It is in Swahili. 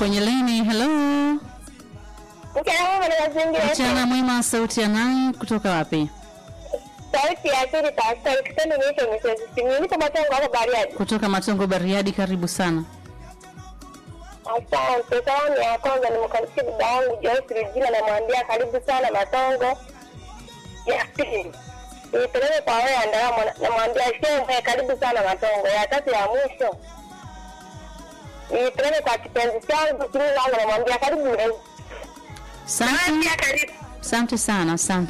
kwenye lini. Hello, Mchana mwema na mazingira. mchana mwema. Sauti ya nani kutoka wapi? Sauti ya pili pastor kitendo nicho michezo. Simu nipo matango hapa Bariadi. Kutoka Matongo, Bariadi. Karibu sana. Asante. Salamu ya kwanza nimkaribisha baba yangu Joyce Regina namwambia karibu sana Matongo. Ya pili. Nipeleke kwa wewe Andalamo namwambia shehe karibu sana Matongo. Ya tatu ya mwisho. Nipeleke kwa kipenzi changu Simi langu namwambia karibu leo. Asante, karibu. asante sana, asante.